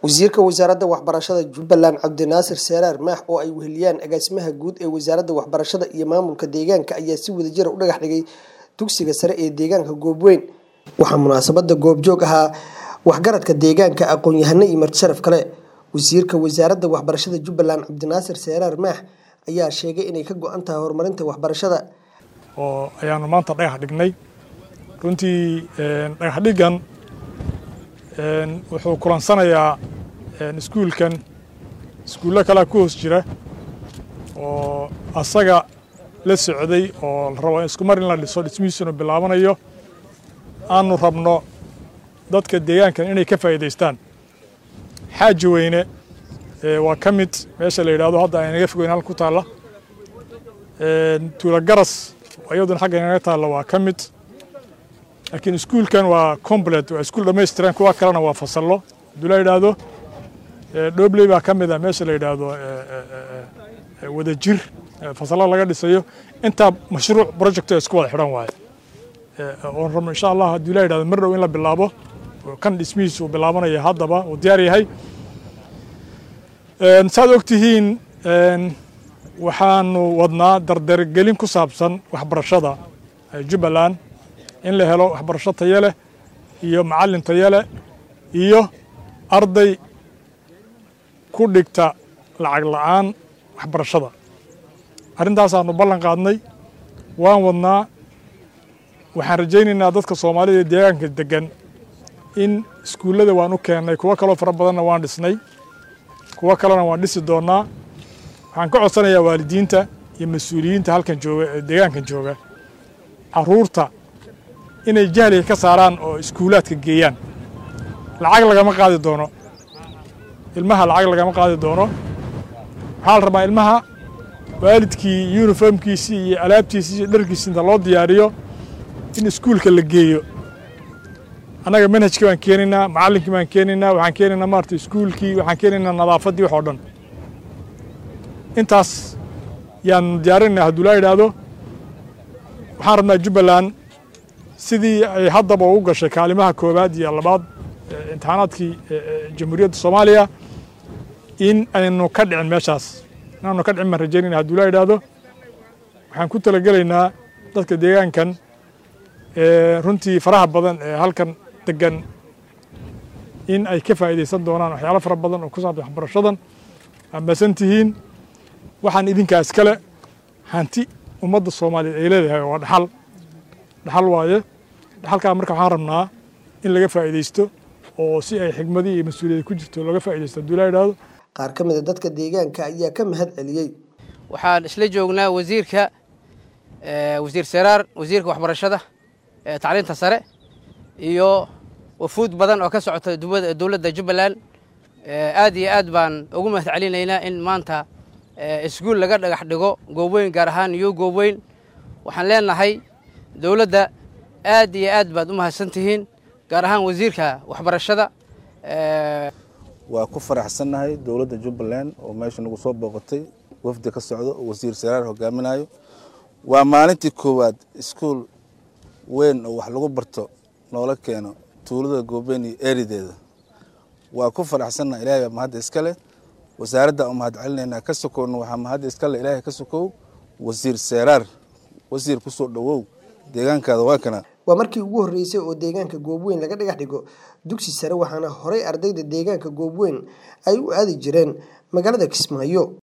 wasiirka wasaaradda waxbarashada jubbaland cabdinaasir seeraar maax oo ay weheliyaan agaasimaha guud ee wasaaradda waxbarashada iyo maamulka deegaanka ayaa si wadajira u dhagax dhigay dugsiga sare ee deegaanka goobweyn waxaa munaasabada goobjoog ahaa waxgaradka deegaanka aqoon-yahano iyo martisharaf kale wasiirka wasaaradda waxbarashada jubbaland cabdinaasir seeraar maax ayaa sheegay inay ka go-an tahay horumarinta waxbarashada oo ayaanu maanta dhagax dhignay runtii dhagax dhiggan wuxuu kulansanayaa iskuulkan iskuullo kalea ku hoos jira oo asaga la socday oo la rabo isku mar in la dhiso dhismihiisuna bilaabanayo aanu rabno dadka deegaankan inay ka faa'iidaystaan xaaji weyne waa ka mid meesha la yidhahdo hadda aynaga fogeyn halka ku taalla tuula garas iyaduna xagga inaga taalla waa ka mid laakiin iskuulkan waa complet waa iskuul dhammaystiran kuwa kalena waa fasallo hadduu la yidhaahdo dhobley baa ka mid ah meesha la yidhaahdo wadajir fasallo laga dhisayo intaa mashruuc project oo isku wada xidhan waaye oon rabno insha allah hadduu la yidhahdo mar dhow in la bilaabo kan dhismihiisu uu bilaabanaya haddaba uu diyaar yahay saad og tihiin waxaanu wadnaa dardargelin ku saabsan waxbarashada jubbaland in la helo waxbarasho tayo leh iyo macallin tayo leh iyo arday ku dhigta lacag la'aan waxbarashada arrintaasaanu ballan qaadnay waan wadnaa waxaan rajaynaynaa dadka soomaalida ee deegaanka deggan in iskuullada waan u keennay kuwo kaloo fara badanna waan dhisnay kuwo kalena waan dhisi doonnaa waxaan ka codsanayaa waalidiinta iyo mas-uuliyiinta halkan jooga ee deegaankan jooga carruurta inay jahliga ka saaraan oo iskuulaadka geeyaan lacag lagama qaadi doono ilmaha lacag lagama qaadi doono waxaa la rabaa ilmaha waalidkii yuniformkiisii iyo alaabtiisii iyo dharkiisii inta loo diyaariyo in iskuulka la geeyo annaga manhajkii baan keenaynaa macallinkii baan keenaynaa waxaan keenaynaa maarata iskuulkii waxaan keenaynaa nadaafaddii wax oo dhan intaas yaan diyaarinaynaa hadduu laa yidhaahdo waxaan rabnaa jubbaland sidii ay haddaba ugu gashay kaalimaha koowaad iyo labaad imtixaanaadkii jamhuuriyadda soomaaliya in aynu ka dhicin meeshaas inaanu ka dhicin baan rajaynayna hadduu laa yidhaahdo waxaan ku talagelaynaa dadka deegaankan runtii faraha badan ee halkan degan in ay ka faa'iidaysan doonaan waxyaalo fara badan oo ku saabsan waxbarashadan amasan tihiin waxaan idinkaas kale hanti ummadda soomaaliyeed ay leedahay waa dhaxal dhaxal waaye dhaxalkaa marka waxaan rabnaa in laga faa'iidaysto oo si ay xigmadii iyo mas-uuliyada ku jirto looga faa'iidaysto hadduu laa yidhaahdo qaar ka mid a dadka deegaanka ayaa ka mahad celiyey waxaan isla joognaa wasiirka wasiir seraar wasiirka waxbarashada tacliinta sare iyo wafuud badan oo ka socota dowladda jubbaland aad iyo aad baan ugu mahad celinaynaa in maanta iskuul laga dhagax dhigo goobweyn gaar ahaan iyo goobweyn waxaan leenahay dowladda aad iyo aad baad u mahadsan tihiin gaar ahaan wasiirka waxbarashada waa ku faraxsannahay dowladda jubbaland oo meesha nagu soo booqatay wafdi ka socdo oo wasiir saraar hogaaminayo waa maalintii koowaad iskuul weyn oo wax lagu barto noola keeno tuulada goobeen iyo eerideeda waa ku faraxsannaha ilahay baa mahadda iska leh wasaaradda u mahad celinaynaa ka sokowna waxaa mahadda iska leh ilaahay ka sokow wasiir seeraar wasiir ku soo dhowow deegaankaada waa kana waa markii ugu horreysay oo deegaanka goobweyn laga dhagax dhigo dugsi sare waxaana horey ardayda deegaanka goobweyn ay u aadi jireen magaalada kismaayo